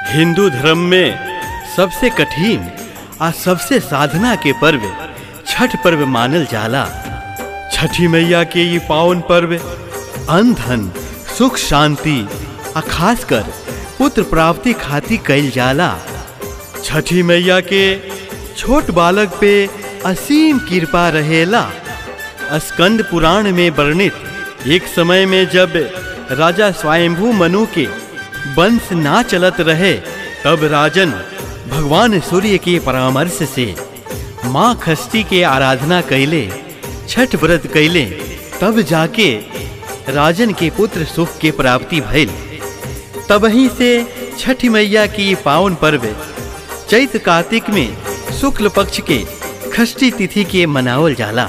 हिंदू धर्म में सबसे कठिन आ सबसे साधना के पर्व छठ पर्व मानल जाला छठी मैया के ये पावन पर्व अन्न धन सुख शांति आ खासकर पुत्र प्राप्ति खातिर कइल जाला छठी मैया के छोट बालक पे असीम कृपा रहेला स्कंद पुराण में वर्णित एक समय में जब राजा स्वयंभू मनु के वंश ना चलत रहे तब राजन भगवान सूर्य के परामर्श से माँ खष्टी के आराधना कैले छठ व्रत कैले तब जाके राजन के पुत्र सुख के प्राप्ति भइल तबही से छठ मैया की पावन पर्व चैत कार्तिक में शुक्ल पक्ष के खष्टी तिथि के मनावल जाला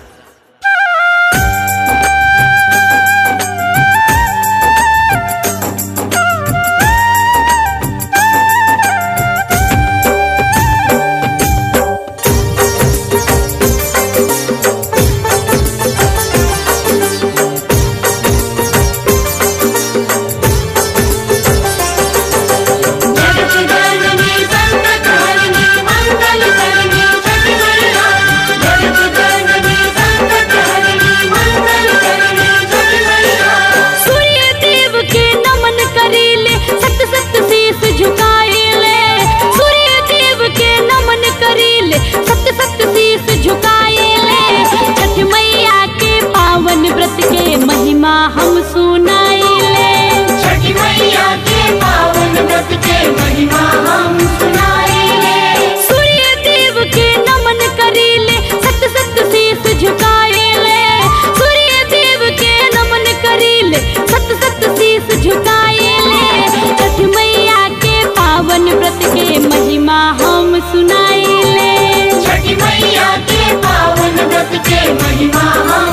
जगज्जननी संकटहरिणी मंगलकरिणी छठी मैया जगज्जननी संकटहरिणी मंगलकरिणी छठी मैया सूर्य देव के नमन करीले सत सत शीस झुकाएले सूर्य देव के नमन करीले सत सत शीस झुकाएले छठ मैया के पावन व्रत के महिमा हम सुनाएले छठी मैया के पावन व्रत के महिमा हम सुनाएंगे सूर्य देव के नमन करीले सत सत शीस झुकाएले सूर्य देव के नमन करीले सत सत शीस झुकाएले छठ मैया के पावन व्रत के महिमा हम सुनाएले छठी मैया के पावन व्रत के महिमा हम